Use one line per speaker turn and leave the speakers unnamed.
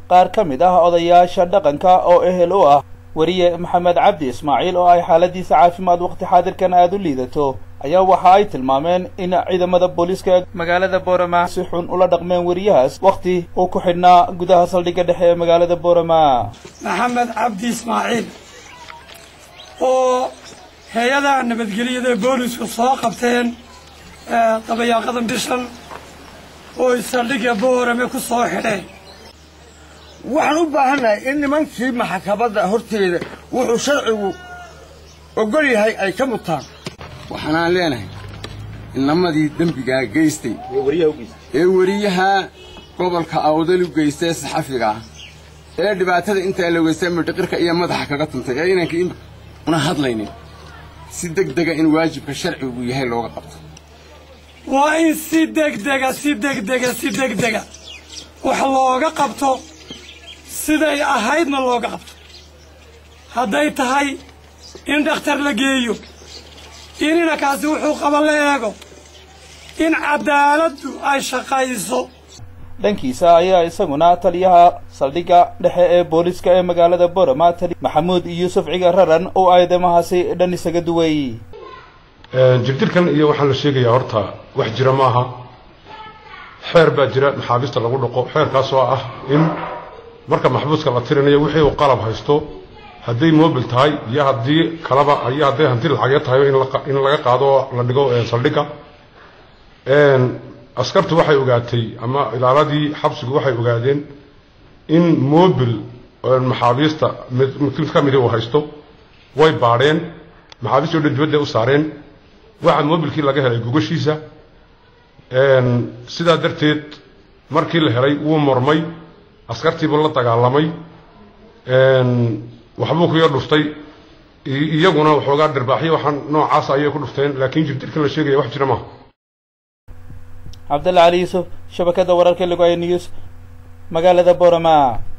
qaar ka mid ah odayaasha dhaqanka oo ehel u ah weriye maxamed cabdi ismaaciil oo ay xaaladiisa caafimaad waqti xaadirkan aada u liidato ayaa waxa ay tilmaameen in ciidamada booliiska magaalada boorama si xun ula dhaqmeen weriyahaas wakhti uu ku xidhnaa gudaha saldhigga dhexe ee magaalada boorama
maxamed cabdi ismaaciil oo hay-adaha nabadgelyada boolisku soo qabteen dabayaaqadan bishan oo saldhigga boorame ku soo xidheen
waxaan u baahannahay in nimankii maxkamadda horteeda wuxuu sharcigu ogol yahay ay ka mutaan waxaanaan leenahay inamadii dembigaa geystay ee weriyaha gobolka awdal u geystay saxafiga ah ee dhibaatada intaa la geystay midhiqirka iyo madaxa kaga tuntay ee inanka una hadlaynin si degdega in waajibka sharcigu yahay looga qabto
waa in si degdega si degdega si degdega wax looga qabto siday ahaydna looga qabto hadday tahay in dhakhtar la geeyo in inankaasi wuxuu qaba la eego in caddaaladdu ay shaqayso
dhankiisa ayaa isaguna taliyaha saldhigga dhexe ee booliiska ee magaalada borama tali maxamuud yuusuf ciga raran oo aadamahaasi dhan isaga duway
jibdilkan iyo waxaan la sheegayaa horta wax jira maaha xeer baa jira maxaabiista lagu dhaqo xeerkaas oo ah in marka maxbuuska la tirinayo wixii uu qalab haysto hadday mobil tahay iyo haddii kalaba iyo hadday hanti lacagya tahay in laga qaado oo la dhigo saldhigga askartu waxay ogaatay ama ilaaladii xabsigu waxay ogaadeen in mobil maxaabiista mid ka midi uu haysto way baadheen maxaabiistii o dhan dibadda u saareen waxa mobilkii laga helay gogashiisa sidaa darteed markii la helay wuu mormay askartiibuu la dagaalamay waxbuu ku yar dhuftay iyaguna waxoogaa dhirbaaxyo waxaan noocaasa ayay ku dhufteen laakiin jibdilkan la sheegaya wax jira maaha
cabdalla cali yuusuf shabakadda wararka lagu ay news magaalada borama